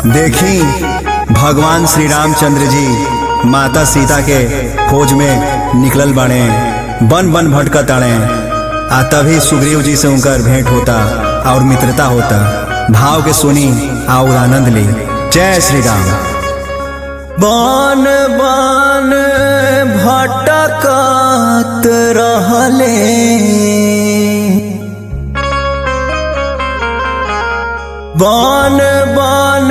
देखी भगवान श्री रामचंद्र जी माता सीता के खोज में निकलल बाड़े बन बन भटकत आड़े आ तभी सुग्रीव जी से उनकर भेंट होता और मित्रता होता भाव के सुनी और आनंद ली जय श्री राम बन बन भटकत रहले बन बन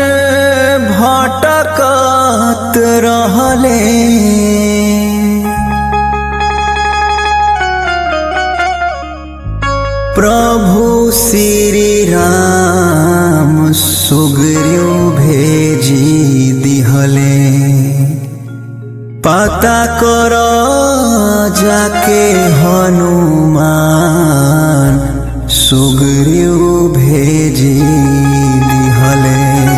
भटकत रहले प्रभु श्री राम सुग्रीव भेजी दिहले पता कर जाके हनुमान सुग्रीव भेजी दिहले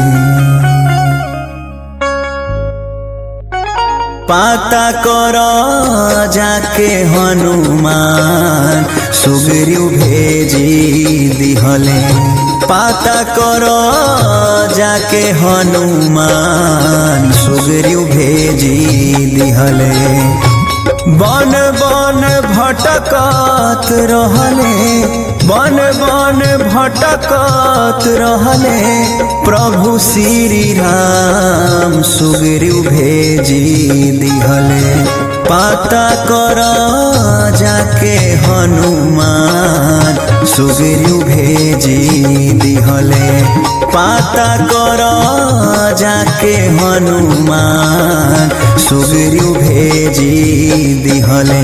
पाता कर जाके हनुमान सुग्रीव भेजी दिहले पाता कर जाके हनुमान सुग्रीव भेजी दिहले बन बन भटकत रहले बन बन भटकत रहले प्रभु श्री राम सुग्रीव भेजी दिहले पाता कर जाके हनुमान सुग्रीव भेजी दिहले पाता कर जाके हनुमान सुग्रीव भेजी दिहले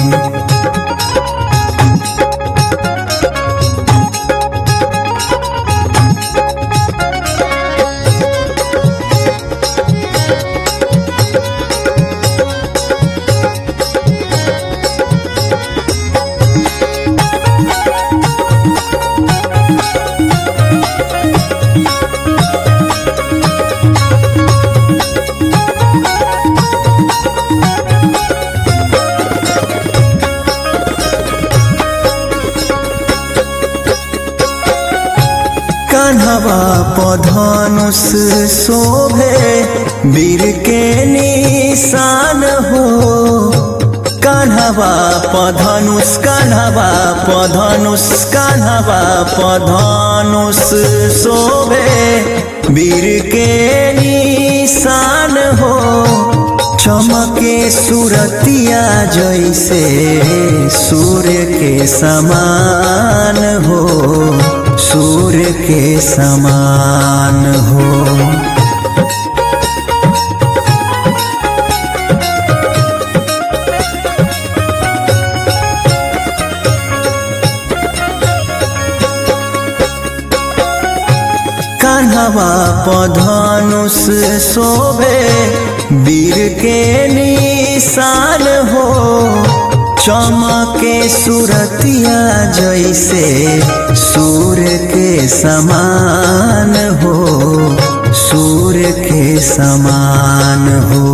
कान्हवा पधनुष शोभे वीर के निशान हो कान्हवा पधनुष कान्हवा पधनुष कान्हवा पधनुष शोभे वीर के निशान हो चमके सूरतिया जैसे सूर्य के समान हो सूर्य के समान हो कान्हवा पधनुष शोभे वीर के निशान हो चमके सूरतिया जैसे सूर्य के समान हो सूर्य के समान हो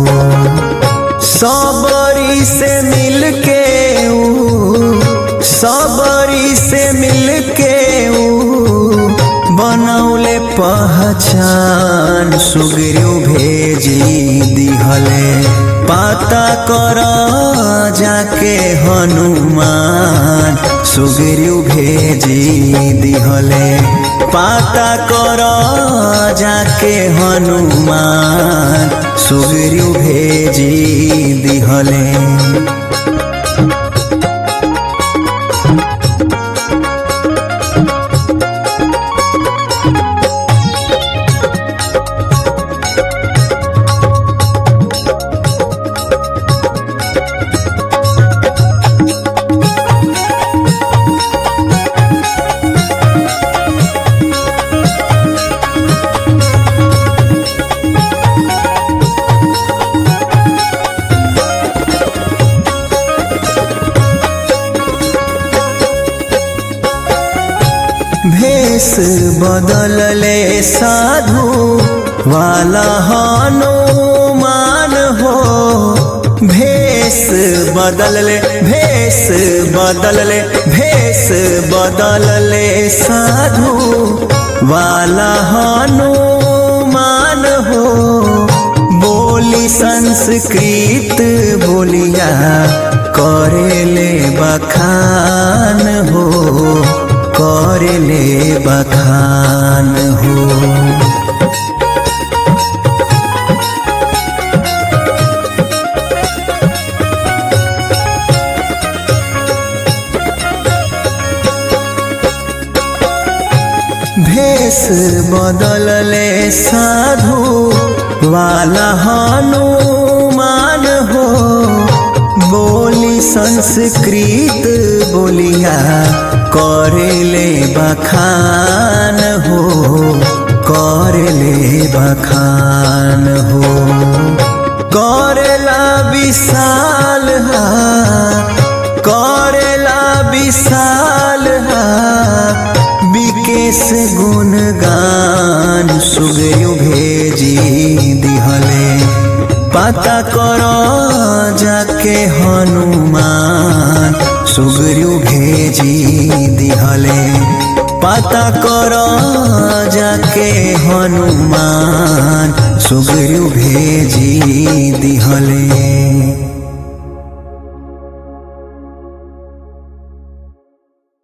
सबरी से मिलके ऊ सबरी से मिलके ऊ बनौले पहचान सुग्रीव भेजी दिहले पाता कर जाके हनुमान सुग्रीव भेजी दिहले पाता कर जाके हनुमान सुग्रीव भेजी दिहले भेष बदलले साधु वाला हनुमान हो भेष बदलले भेष बदलले भेष बदलले साधु वाला हनुमान संस्कृत बोलिया करेले बखान हो करेले बखान हो भेष बदलले साधु वाला हनुमान हो बोली संस्कृत बोलिया करेले बखान हो करेले बखान हो करेला विशाल हा करेला विशाल हा विकेश गुणगान सुगयु भेजी दिहले पता करो जाके हनुमान सुगरु भेजी दिहले पता करो जाके हनुमान सुगरु भेजी दिहले